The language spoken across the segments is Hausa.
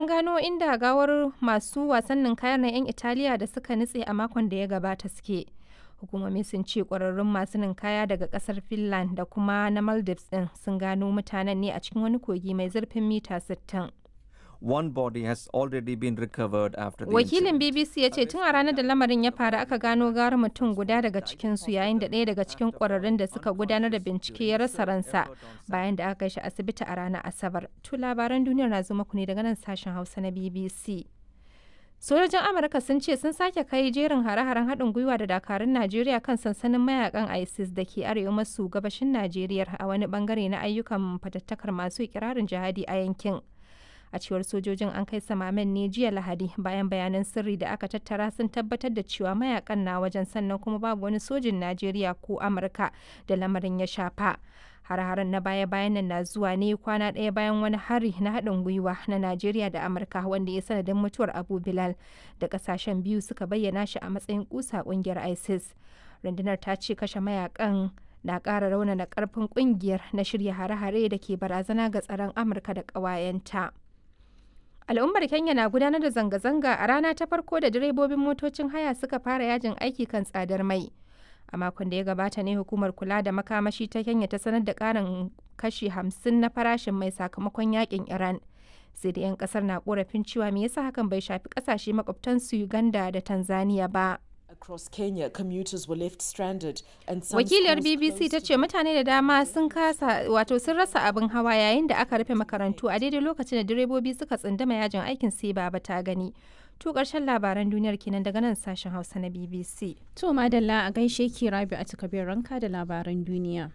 gano inda gawar masu wasannin kayan na 'yan Italiya da suka nutse a makon da ya gabata suke. Hukumomi sun ce ƙwararrun masu ninkaya daga ƙasar Finland da kuma na Maldives ɗin sun gano mutanen ne a cikin wani kogi mai zurfin mita 60. One body has already been recovered after the Wakilin incident. BBC ya ce tun a ranar da lamarin ya faru aka gano gawar mutum guda daga cikinsu yayin da ɗaya daga cikin ƙwararrun da suka gudanar da bincike ya rasa ransa bayan da aka kai shi asibiti a ranar Asabar. To labaran duniyar na zo muku ne daga nan sashen Hausa na BBC. Sojojin Amurka sun ce sun sake kai jerin hare-haren haɗin gwiwa da dakarun Najeriya kan sansanin mayakan ISIS da ke arewa maso gabashin Najeriya a wani bangare na ayyukan fatattakar masu ikirarin jihadi a yankin. a cewar sojojin an kai samamen ne jiya lahadi bayan bayanan sirri da aka tattara sun tabbatar da cewa mayakan na wajen sannan kuma babu wani sojin najeriya ko amurka da lamarin ya shafa har-haren na baya-bayan nan na zuwa ne kwana ɗaya bayan wani hari na haɗin gwiwa na najeriya da amurka wanda ya sanadin mutuwar abu bilal da ƙasashen biyu suka bayyana shi a matsayin kusa ƙungiyar isis rundunar ta ce kashe mayakan na ƙara raunana ƙarfin ƙungiyar na shirya hare-hare da ke barazana ga tsaron amurka da ƙawayenta. Al'ummar Kenya na gudanar da zanga-zanga a rana ta farko da direbobin motocin haya suka fara yajin aiki kan tsadar mai. A makon da ya gabata ne hukumar kula da makamashi ta Kenya ta sanar da ƙarin kashi hamsin na farashin mai sakamakon yakin Iran. Sai da 'yan kasar na korafin cewa me yasa hakan bai shafi kasashe makwabtansu Uganda da Tanzania ba. Across Kenya, commuters were left stranded and some Wakiliyar schools BBC closed ta ce mutane da dama sun kasa wato sun rasa abin hawa yayin da aka rufe makarantu a daidai lokacin da direbobi suka tsundama yajin aikin sai baba ta gani. To ƙarshen labaran duniyar kenan daga nan sashen Hausa na BBC. To madalla a gaishe ki rabi a takabin ranka da labaran duniya.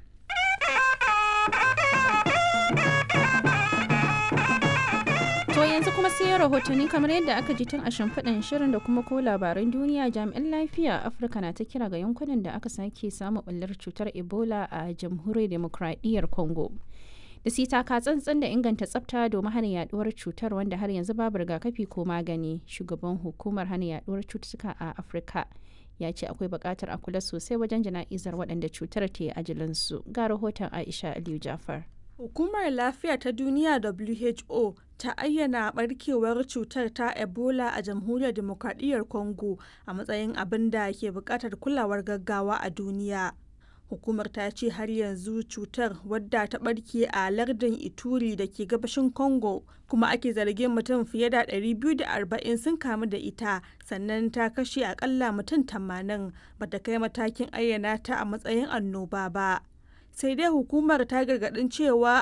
To yanzu kuma sai rahotanni kamar yadda aka ji tun a shimfiɗin shirin da kuma ko labaran duniya jami'an lafiya a Afirka na ta kira ga yankunan da aka sake samun ɓullar cutar Ebola a jamhuriyar demokradiyyar Congo. Da su taka tsantsan da inganta tsafta domin hana yaduwar cutar wanda har yanzu babu rigakafi ko magani. Shugaban hukumar hana yaduwar cututtuka a Afirka ya ce akwai buƙatar a kula sosai wajen jana'izar waɗanda cutar ta yi ajilansu. Ga rahoton Aisha Aliyu Jafar. Hukumar Lafiya ta Duniya WHO ta ayyana barkewar cutar ta Ebola a Jamhuriyar Demokradiyyar Congo a matsayin abin da ke buƙatar kulawar gaggawa a duniya. Hukumar ta ce har yanzu cutar wadda ta barke a lardin Ituri da ke gabashin Congo kuma ake zargin mutum fiye da 240 sun kamu da ita sannan ta kashe akalla mutum 80 bata kai matakin ayyana ta a matsayin annoba ba. sai dai hukumar ta gargadin cewa